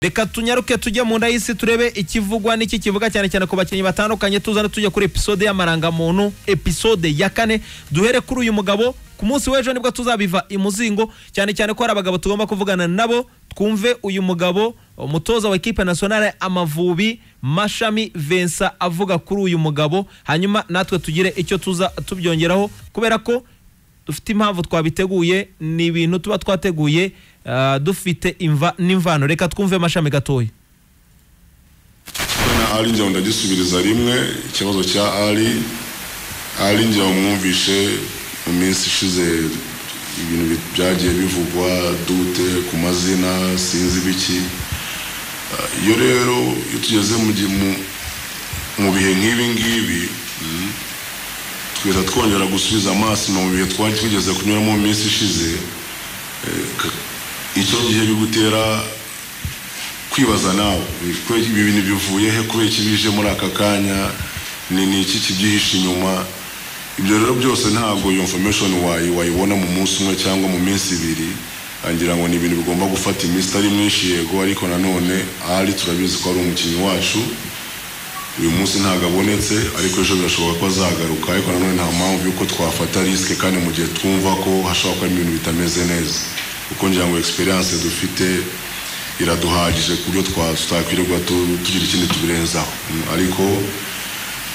reka tunyaruke tujye mu nda y'isi turebe ikivugwa n'iki kivuga cyane cyane ku bakinnyi batandukanye tuzane tujya kuri episode y'amarangamuntu episode ya kane duhere kuri uyu mugabo ku munsi w'ejo nibwo tuzabiva imuzingo cyane cyane ko hari abagabo tugomba kuvugana nabo twumve uyu mugabo umutoza wa ekipe nasiyonale amavubi mashami Vincent avuga kuri uyu mugabo hanyuma natwe tugire icyo tuza tubyongeraho kubera ko dufite impamvu twabiteguye ni ibintu tuba twateguye ah, dufite imva n'imvano reka twumve mashami gatoya ali njya ndagisubiriza rimwe ikibazo cya ali ali njya wamwumvishe mu minsi ishize ibintu bi- byagiye bivugwa dute ku mazina sinzi biki Ah, iyo rero iyo tugeze mu gihe- mu- mu bihe nk'ibi ngibi mm, twiza twongera gusubiza amaso mu bihe twari twigeze kunyuramo mu minsi ishize eh, ka- icyo gihe bigutera kwibaza nawe ko ibi bintu bivuye he kubera iki bije muri aka kanya ni ni iki kibyihishe inyuma ibyo rero byose ntabwo iyo information wayi wayibona mu munsi umwe cyangwa mu minsi ibiri angira ngo ni ibintu bigomba gufata iminsi itari myinshi yego ariko nanone ahari turabizi ko ari umukinnyi wacu uyu munsi ntabwo abonetse ariko ejo birashoboka ko azagaruka ariko nanone nta mpamvu y'uko twafata risike kandi mu gihe twumva ko hashobora kuba harimo ibintu bitameze neza kuko ngira ngo experience dufite iraduhagije ku buryo twa- tutakwirirwa tu- tugira ikindi tubirenzaho Mm, ariko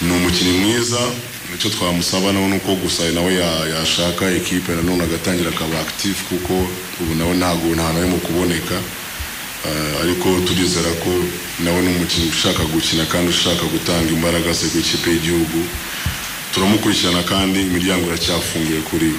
ni umukinnyi mwiza icyo twamusaba nawe ni uko gusa nawe ya- yashaka ekipe nanone agatangira akaba active kuko ubu nawe ntabwo nta nawe mu kuboneka Eh, ariko turizera ko nawe ni umukinnyi ushaka gukina kandi ushaka gutanga imbaraga ze ku ikipe y'igihugu turamukurikirana kandi imiryango iracyafunguye kuri we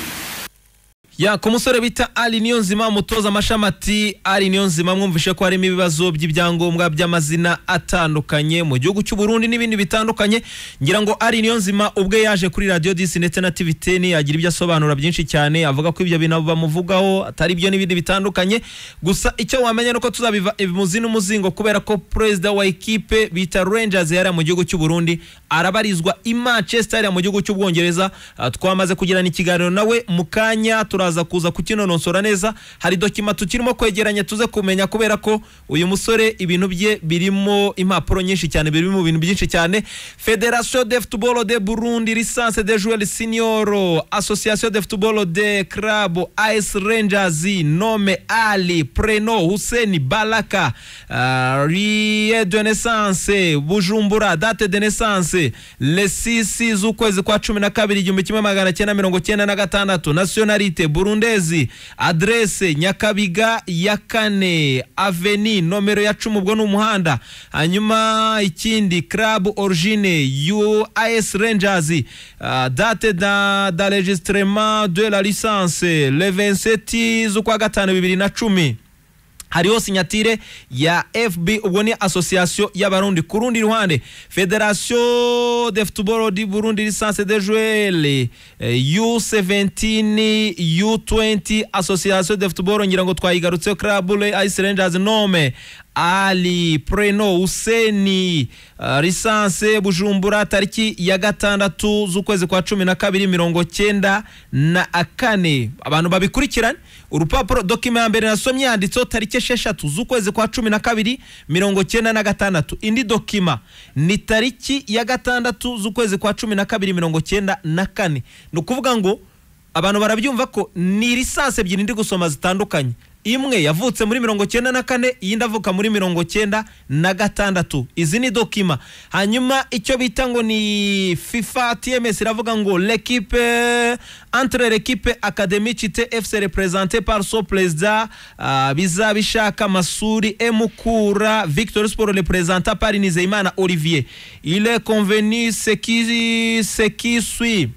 ya ku musore bita ari niyo nzima umutoza amashami ati ari niyo nzima mwumvishe ko harimo ibibazo by'ibyangombwa by'amazina atandukanye mu gihugu cy'u Burundi n'ibindi bitandukanye ngira ngo ari niyo nzima ubwe yaje kuri radiyo disi ndetse na tivi teni agira ibyo asobanura byinshi cyane avuga ko ibyo bintu bamuvugaho atari byo n'ibindi bitandukanye gusa icyo wamenya ni uko tuzabiva imuzi n'umuzingo kubera ko perezida wa ekipe bita rangers yari mu gihugu cy'u Burundi arabarizwa i manchester yari mu gihugu cy'ubwongereza Ah, twamaze kugirana ikiganiro nawe mu kanya turaza kuza kukinonosora neza hari dokima tukirimo kwegeranya tuze kumenya kubera ko uyu musore ibintu bye birimo impapuro nyinshi cyane biri mu bintu byinshi cyane federation de football de burundi licence de joueur senior association de football de club as rangers nome ali preno hussein balaka ah, rie de naissance bujumbura date de naissance le 6 z'ukwezi kwa cumi na kabiri igihumbi kimwe magana cyenda mirongo cyenda na gatandatu nationalite burundezi adrese nyakabiga ya kane aveni nomero ya cumi ubwo ni umuhanda hanyuma ikindi club origine uas rangers ah, date da, da registrement de la licence le 27 z'ukwa gatanu bibiri na cumi hariho sinyatire ya fb ubwo ni association y'abarundi ku rundi ruhande federation de football du burundi licence de joueur u17 u20 association de football ngira ngo twayigarutseho club ice rangers nome ali preno useni uh, lisanse bujumbura tariki ya gatandatu z'ukwezi kwa cumi na kabiri mirongo cyenda na kane abantu babikurikirane urupapuro dokima ya mbere nasomye yanditseho tariki esheshatu z'ukwezi kwa cumi na kabiri mirongo cyenda na gatandatu indi dokima ni tariki ya gatandatu z'ukwezi kwa cumi na kabiri mirongo cyenda na kane ni ukuvuga ngo abantu barabyumva ko ni lisansi ebyiri ndi gusoma zitandukanye imwe yavutse muri mirongo cyenda na kane iyindi avuka muri mirongo cyenda na gatandatu izi ni dokima hanyuma icyo bita ngo ni fifa tms iravuga ngo lekipe entre lekipe academicite fc represente par son perezida ah, bizabishaka masuri emukura victor sport representa par nizeyimana olivier il est convenu ce qui ce qui suit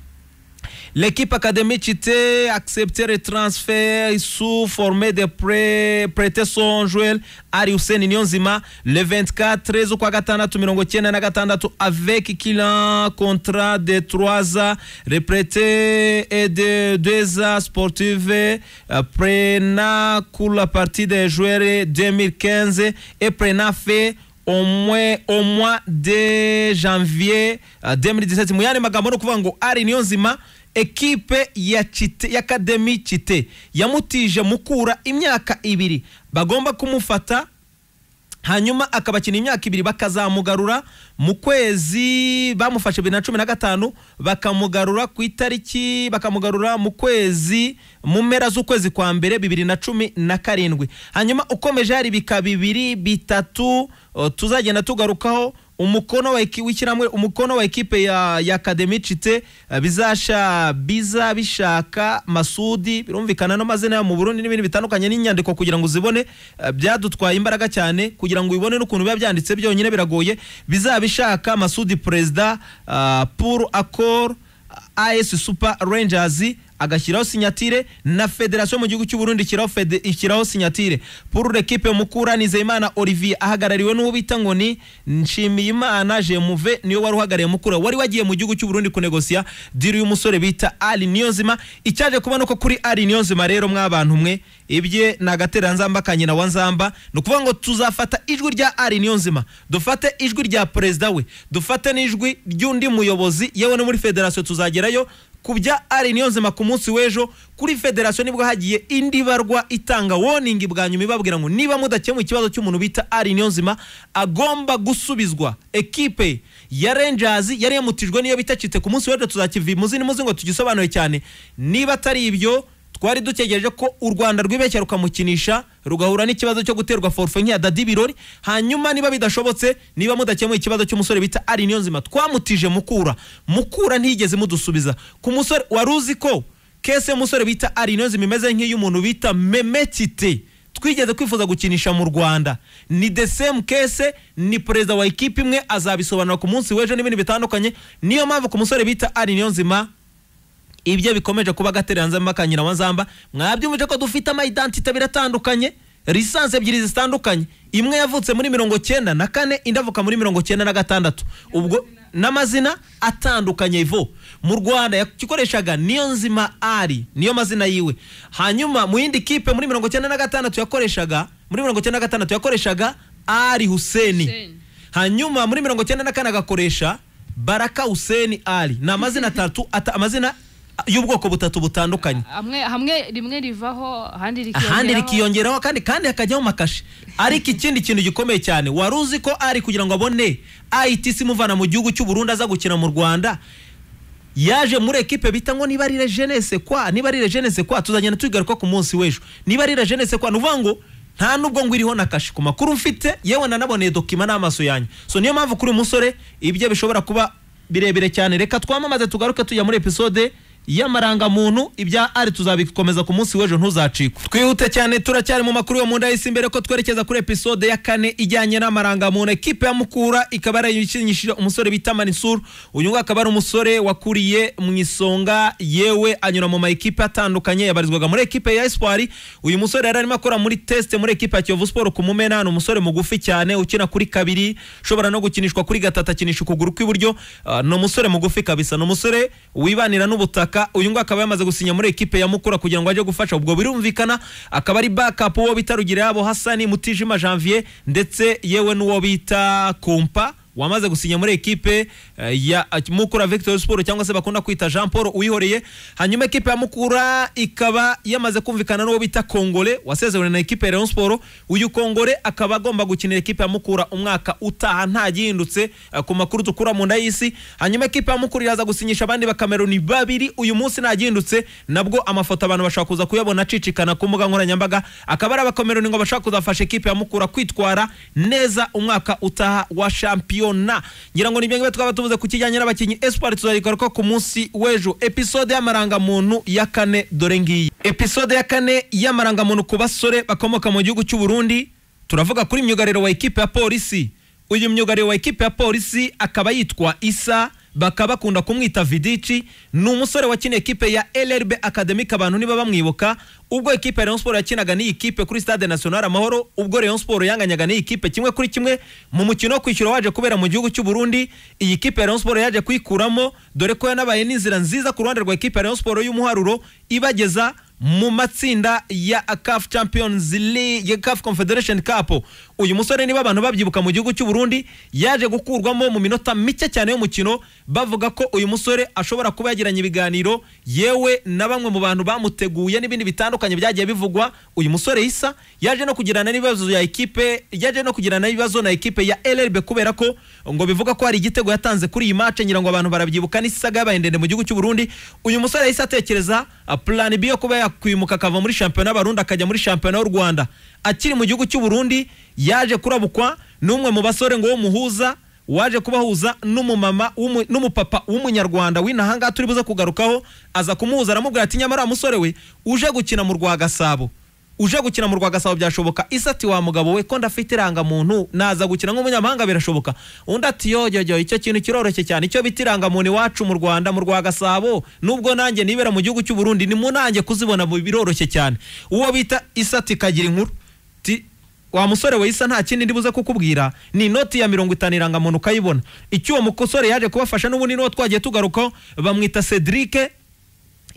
L'équipe académique était accepté le transfert sous formé de prêt, prêter son joueur Ari Hussein Nyonzima le 24 z'ukwa gatandatu mirongo cyenda na gatandatu avec client contrat de 3 ans reprêté et de 2 ans sportive euh, prenant pour la partie des joueurs 2015 et prenant fait au moins au mois de janvier euh, 2017 mu yandi magambo ni ukuvuga ngo ari niyo nzima ekipe ya Kite- ya akademi kite yamutije mukura imyaka ibiri bagomba kumufata hanyuma akabakina imyaka ibiri bakazamugarura mu kwezi bamufashe bibiri na cumi na gatanu bakamugarura ku itariki bakamugarura mu kwezi mu mpera z'ukwezi kwa mbere bibiri na cumi na karindwi hanyuma ukomeje hari ibika bibiri bitatu o, tuzagenda tugarukaho umukono wa iki- w'ishyirahamwe umukono wa ekipe ya ya Academy Cite eh, bizasha biza bishaka Masudi birumvikana n'amazina yabo mu Burundi n'ibindi bitandukanye n'inyandiko kugira ngo uzibone eh, byadutwaye imbaraga cyane kugira ngo ubibone n'ukuntu biba byanditse byonyine biragoye bizabishaka Masudi President ah, pour accord AS Super Rangers agashyiraho sinyatire na federasiyo mu gihugu cy'u Burundi ishyiraho fede- ishyiraho sinyatire pour l'équipe mukura Nizeyimana Olivier ahagarariwe n'uwo bita ngo ni Nshimiyimana Jemuve niyo wari uhagarariye mukura wari wagiye mu gihugu cy'u Burundi kunegosiya diri y'umusore bita Ali Niyonzima icyaje kubona ko kuri Ali Niyonzima rero mwabantu mwe ibye ni agatera nzamba ka nyina wa nzamba ni ukuvuga ngo tuzafata ijwi rya ari niyo nzima dufate ijwi rya perezida we dufate n'ijwi ry'undi muyobozi yewe no muri federasiyo tuzagerayo ku bya ari niyo nzima ku munsi w'ejo kuri federasiyo nibwo hagiye indi barwa itanga woningi bwa nyuma ibabwira ngo niba mudakemuye ikibazo cy'umuntu bita ari niyo nzima agomba gusubizwa ekipe ya rangers yari yamutijwe niyo bita cite ku munsi w'ejo tuzakivi muzi ni muzi ngo tugisobanure cyane niba atari ibyo twari dutegereje ko u rwanda rwibeshya rukamukinisha rugahura n'ikibazo cyo guterwa forfe nk'iya dadi birori hanyuma niba bidashobotse niba mudakemuye ikibazo cy'umusore bita ari niyo nzima twamutije mukura mukura ntiyigeze mudusubiza ku musore wari uzi ko kese y'umusore bita ari niyo nzima imeze nk'iy'umuntu bita memetite twigeze kwifuza gukinisha mu rwanda ni the same case ni perezida wa ekipe imwe azabisobanura ku munsi w'ejo n'ibindi bitandukanye niyo mpamvu ku musore bita ari niyo nzima ibyo bikomeje kuba agatereranzamba ka nyirawanzamba mwabyumvise ko dufite amayidantite abiri atandukanye lisansi ebyiri zitandukanye imwe yavutse muri mirongo cyenda na kane indi avuka muri mirongo cyenda na gatandatu ubwo n'amazina atandukanye ivo mu rwanda yakikoreshaga niyo nzima ari niyo mazina yiwe hanyuma mu yindi kipe muri mirongo cyenda na gatandatu yakoreshaga muri mirongo cyenda na gatandatu yakoreshaga ari huseni Hussein. hanyuma muri mirongo cyenda na kane agakoresha baraka huseni ali ni amazina atatu ata, amazina y'ubwoko butatu butandukanye hamwe hamwe rimwe rivaho ahandi rikiyongeraho ahandi rikiyongeraho kandi kandi hakajyaho makashi ariko ikindi kintu gikomeye cyane wari uzi ko ari kugira ngo abone ITC imuvana mu gihugu cy'u Burundi aza gukina mu Rwanda yaje muri ekipe bita ngo niba ari rejenese kwa niba ari rejenese kwa tuzagenda tuyigaruka ku munsi w'ejo niba ari rejenese kwa ni ukuvuga ngo nta nubwo ngo iriho na kashi ku makuru mfite yewe nanaboneye dokima n'amaso yanjye so niyo mpamvu kuri uyu musore ibyo bishobora kuba birebire cyane reka twamamaze tugaruke tujya muri episode y'amarangamuntu ibya ari tuzabikomeza ku munsi w'ejo ntuzacikwe twihute cyane turacyari mu makuru yo mu nda y'isi mbere ko twerekeza kuri episode ya kane ijyanye n'amarangamuntu ekipe ya mukura ikaba yarayikinishije umusore bita manisuru uyu nguyu akaba ari umusore wakuriye mu isonga yewe anyura mu ma ekipe atandukanye yabarizwaga muri ekipe ya espoir uyu musore yari arimo akora muri test muri ekipe ya kiyovu siporo ku mumena ni umusore mugufi cyane ukina kuri kabiri ushobora no gukinishwa kuri gatatu akinisha ukuguru kw'iburyo Ah, ni umusore mugufi kabisa ni umusore wibanira n'ubutaka uyu nguyu akaba yamaze gusinya muri ekipe ya mukura kugira ngo ajye gufasha ubwo birumvikana akaba ari backup uwo bita rugira yabo hasani mutijima janvier ndetse yewe n'uwo bita kompa wamaze gusinya muri ekipe eh, ya Mukura Victory Sport cyangwa se bakunda kwita Jean Paul uyihoreye hanyuma ekipe ya Mukura ikaba yamaze kumvikana n'uwo bita Kongole wasezewe na ekipe ya Rayon Sport uyu Kongole akaba agomba gukinira ekipe ya Mukura umwaka utaha nta gihindutse eh, ku makuru dukura mu nda y'isi hanyuma ekipe ya Mukura iraza gusinyisha abandi bakameruni babiri uyu munsi nta gihindutse nabwo amafoto abantu bashaka kuza kuyabona acicikana ku mbuga nkoranyambaga akaba ari abakomeruni ngo bashaka kuzafasha ekipe ya Mukura kwitwara neza umwaka utaha wa shampiyona ngira ngo nibyo ngibyo twaba tuvuze ku kijyanye n'abakinnyi espoir tuzayigaruka ku munsi w'ejo episode y'amarangamuntu ya kane dore ngiyi episode ya kane y'amarangamuntu ku basore bakomoka mu gihugu cy'u Burundi turavuga kuri myugariro wa ekipe ya polisi uyu myugariro wa ekipe ya polisi akaba yitwa isa bakaba bakunda kumwita vidici ni umusore wakina ekipe ya LRB Academic abantu niba bamwibuka ubwo ekipe ya Rayon Sport yakinaga n'iyi kipe kuri Stade National Amahoro ubwo Rayon Sport yanganyaga n'iyi kipe kimwe kuri kimwe mu mukino wo kwishyura waje kubera mu gihugu cy'u Burundi iyi kipe ya Rayon Sport yaje kuyikuramo dore ko yanabaye n'inzira nziza ku ruhande rwa ekipe ya Rayon Sport y'umuharuro ibageza mu matsinda ya CAF Champions League ya CAF Confederation Cup uyu musore niba abantu babyibuka mu gihugu cy'u Burundi yaje gukurwamo mu minota mike cyane y'umukino bavuga ko uyu musore ashobora kuba yagiranye ibiganiro yewe na bamwe mu bantu bamuteguye n'ibindi bitandukanye bitandukanye byagiye bivugwa uyu musore isa yaje no kugirana n'ibibazo ya ekipe yaje no kugirana n'ibibazo na ekipe ya LRB kubera ko ngo bivuga ko hari igitego yatanze kuri iyi match ngira ngo abantu barabyibuka n'isaga yabaye ndende mu gihugu cy'u Burundi uyu musore yahise atekereza ah, plan B yo kuba yakwimuka akava muri shampiyona y'Abarundi akajya muri shampiyona y'u Rwanda akiri mu gihugu cy'u Burundi yaje kurabukwa n'umwe mu basore ngo muhuza waje kubahuza n'umumama w'umu- n'umupapa w'umunyarwanda w'inaha ngaha turi buze kugarukaho aza kumuhuza aramubwira ati nyamara wa musore we uje gukina mu rwa gasabo uje gukina mu rwa gasabo byashoboka isa ati wa mugabo we ko ndafite irangamuntu naza gukina nk'umunyamahanga birashoboka undi ati yoyoyo icyo kintu kiroroshye cyane icyo bita irangamuntu iwacu mu rwanda mu rwa gasabo nubwo nanjye nibera mu gihugu cy'u burundi ni mu nanjye kuzibona mu- biroroshye cyane uwo bita isa ati kagira inkuru Ti- wa musore we isa nta kindi ndibuze kukubwira ni inoti ya mirongo itanu irangamuntu ukayibona icyo uwo mukosore yaje kubafasha n'ubundi niwo twagiye tugarukaho bamwita cedric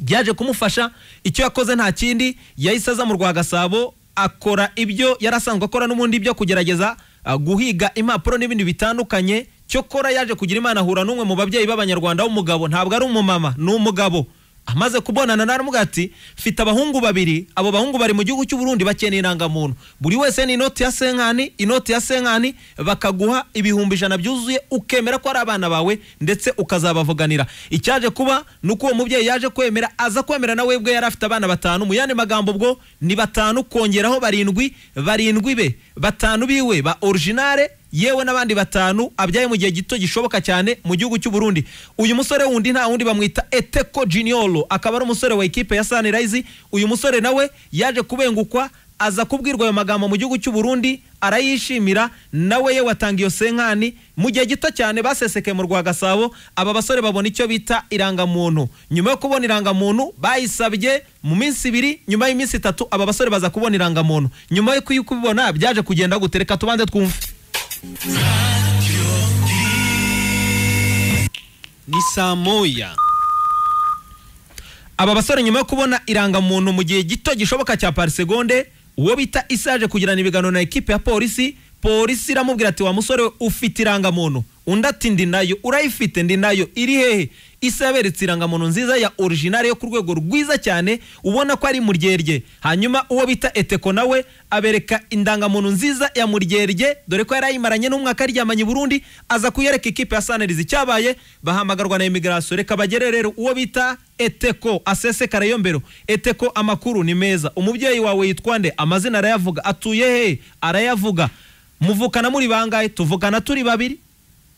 yaje kumufasha icyo yakoze nta kindi yahise aza mu rwa gasabo akora ibyo yari asanzwe akora n'ubundi byo kugerageza ah, guhiga impapuro n'ibindi bitandukanye cyokora yaje kugira imana ahura n'umwe mu babyeyi b'abanyarwanda w'umugabo ntabwo ari umumama ni umugabo amaze kubonana na aravuga ati mfite abahungu babiri abo bahungu bari mu gihugu cy'u Burundi bakeneye indangamuntu buri wese ni inoti ya senkani inoti ya senkani bakaguha ibihumbi ijana byuzuye ukemera ko ari abana bawe ndetse ukazabavuganira icyaje kuba ni uko uwo mubyeyi yaje kwemera aza kwemera nawe ubwe yari afite abana batanu mu yandi magambo ubwo ni batanu kongeraho barindwi barindwi be batanu biwe ba originale yewe n'abandi batanu abyaye mu gihe gito gishoboka cyane mu gihugu cy'u Burundi uyu musore wundi nta wundi bamwita Eteko Junior akaba ari umusore wa ikipe ya Sunrise uyu musore nawe yaje kubengukwa aza kubwirwa ayo magambo mu gihugu cy'u Burundi arayishimira nawe yewe atanga iyo senkani mu gihe gito cyane baseseke mu rwa Gasabo aba basore babona icyo bita irangamuntu nyuma yo kubona irangamuntu bayisabye mu minsi ibiri nyuma y'iminsi itatu aba basore baza kubona irangamuntu nyuma yo kubibona byaje kugenda gutereka tubanze twumve ni saa moya aba basore nyuma yo kubona irangamuntu mu gihe gito gishoboka cya parisegonde uwo bita isa yaje kugirana ibiganiro na ekipe ya polisi polisi iramubwira ati wa musore we ufite irangamuntu undi ati ndi nayo urayifite ndi nayo iri hehe isa yaberetse irangamuntu nziza ya orijinari yo ku rwego rwiza cyane ubona ko ari muryerye hanyuma uwo bita eteko nawe abereka indangamuntu nziza ya muryerye dore ko yari ayimaranye n'umwaka aryamanye i burundi aza kuyereka ikipe ya sanerizi icyabaye bahamagarwa na imigirasiyo reka bagere rero uwo bita eteko asesekara yo mbero eteko amakuru ni meza umubyeyi wawe yitwa nde amazina arayavuga atuye he arayavuga muvukana muri bangahe tuvukana turi babiri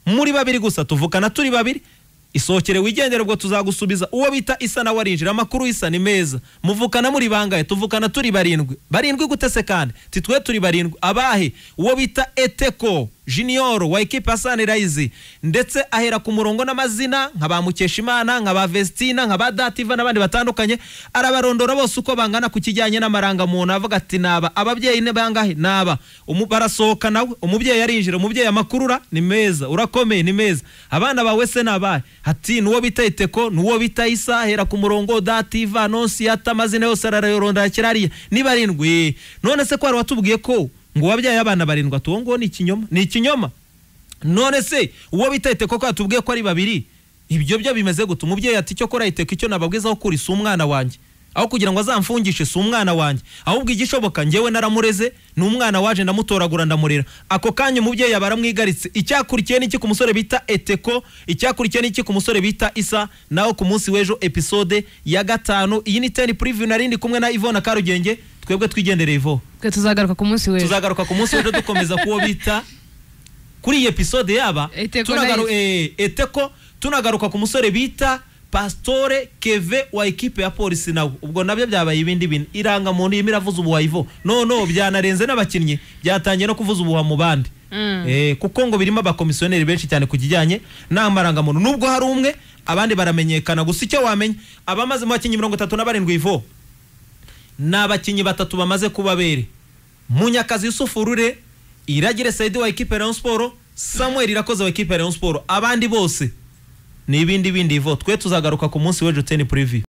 muri babiri gusa tuvukana turi babiri isohokere wigendere ubwo tuzagusubiza uwo bita isa nawe arinjira amakuru isa ni meza muvukana muri bangahe tuvukana turi barindwi barindwi gute se kandi titwe turi barindwi abahe uwo bita eteko junior wa ekipe ya sunrise ndetse ahera ku murongo n'amazina nka ba mukeshimana nka ba vestina nka ba dativa n'abandi batandukanye arabarondora bose uko bangana ku kijyanye n'amarangamuntu avuga ati naba ababyeyi ni bangahe naba Umu- barasohoka nawe umubyeyi arinjira umubyeyi amakurura ni meza urakomeye ni meza abana bawe se nabahe ati nuwo bita iteko nuwo bita isa ahera ku murongo dativa nonsiyata amazina yose arararondora kirariya ni barindwi none se ko hari watubwiye ko ngo wabyaye abana barindwi ati uwo nguwo ni ikinyoma ni ikinyoma none se uwo bita iteko ko yatubwiye ko ari babiri ibyo byo bimeze gute umubyeyi ati icyo kora iteko icyo nababwiza aho kuri si umwana wanjye aho kugira ngo azamfungishe si umwana wanjye ahubwo igishoboka ngewe naramureze ni umwana waje ndamutoragura ndamurera ako kanya umubyeyi aba aramwigaritse icyakurikiye ni iki ku musore bita eteko icyakurikiye ni iki ku musore bita isa naho ku munsi w'ejo episode ya gatanu iyi ni teni puriviyu nari ndi kumwe na ivona karugenge twebwe twigendere ivo twe tuzagaruka ku munsi w'ejo tuzagaruka ku munsi w'ejo dukomeza kuwo bita kuri iyi episode yaba Eteko tunagaru- na eh, eteko tunagaruka ku musore bita pasitore keve wa ekipe ya polisi nawe ubwo nabyo byabaye ibindi bintu irangamuntu irimo iravuza ubuhuha ivo no no byanarenze n'abakinnyi byatangiye no kuvuza ubuhuha mu bandi Mm. Eh, kuko ngo birimo abakomisiyoneri benshi cyane ku kijyanye n'amarangamuntu nubwo hari umwe abandi baramenyekana gusa icyo wamenya abamaze mu bakinnyi mirongo itatu na barindwi ivo ni abakinnyi batatu bamaze kubabere munyakazi yusufu rure iragire saidi wa ekipe ya rayon siporo samuel irakoze wa ekipe ya rayon siporo abandi bose ni ibindi bindi ivo twe tuzagaruka ku munsi w'ejo teni purivi